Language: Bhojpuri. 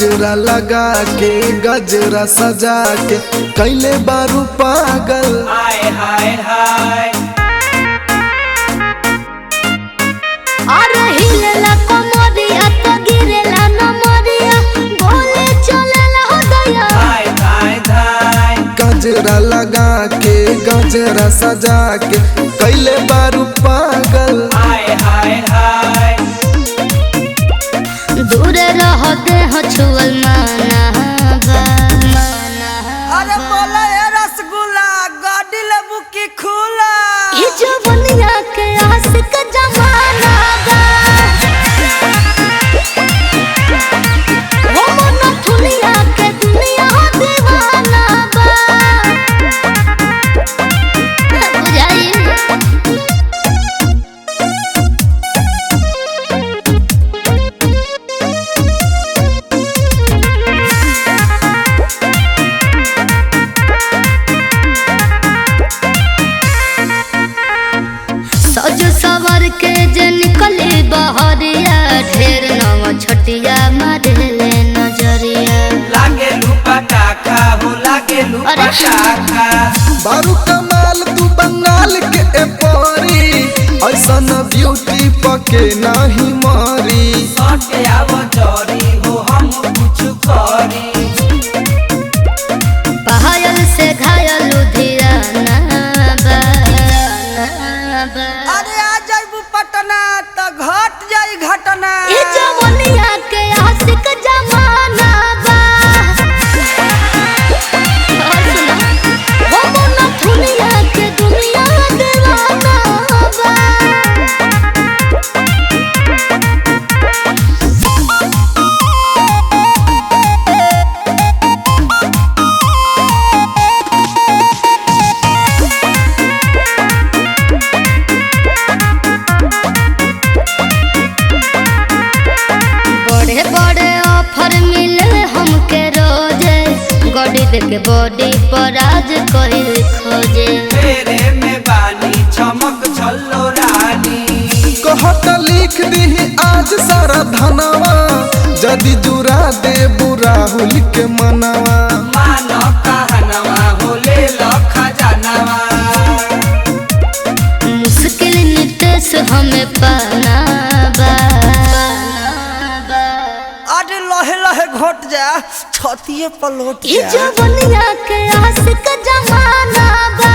गजरा लगा के गजरा सजा के कैले बारू पागल हाय हाय हाय अरे हिलेला कमरिया तो गिरेला नमरिया बोले चलेला हो दया हाय हाय हाय गजरा लगा के गजरा सजा के कैले बारू पागल हाय हाय हाय दूर रह दे हो छुअल माना बा अरे बोला ये रसगुल्ला गाड़ी लेबू की खुला ये जवनिया के आशिक जमाना बा हो मन थुलिया के दुनिया दीवाना बा बुझाई सज सवर के जे निकले बहरिया ढेर नव छटिया मारे ले नजरिया लागे लुपा टाका हो लागे लुपा अरे। टाका बारू कमाल तू बंगाल के ए परी ऐसन ब्यूटी पके नाही मारी सटे आव जरी हो हम कुछ करी पायल से घायल लुधियाना बा बा। अरे आ जाइबू पटना तो घट जाई घटना ये जवनिया के आशिक जमाना बा और सुना वो मन दुनिया के दुनिया दीवाना बा बड़े बड़े ऑफर मिले हमके रोजे गड़ी देके बॉडी पर आज कोई खोजे तेरे में बानी चमक छल्लो रानी कहत लिख दी आज सारा धनवा जदि जुरा दे राहुल के मनवा मानो कहनवा हो ले लो खजानवा मुश्किल नितेश हमें पाना बा अरे लहे लहे घोट जा छतिए पलोट ये जा जवनिया के आशिक जमाना बा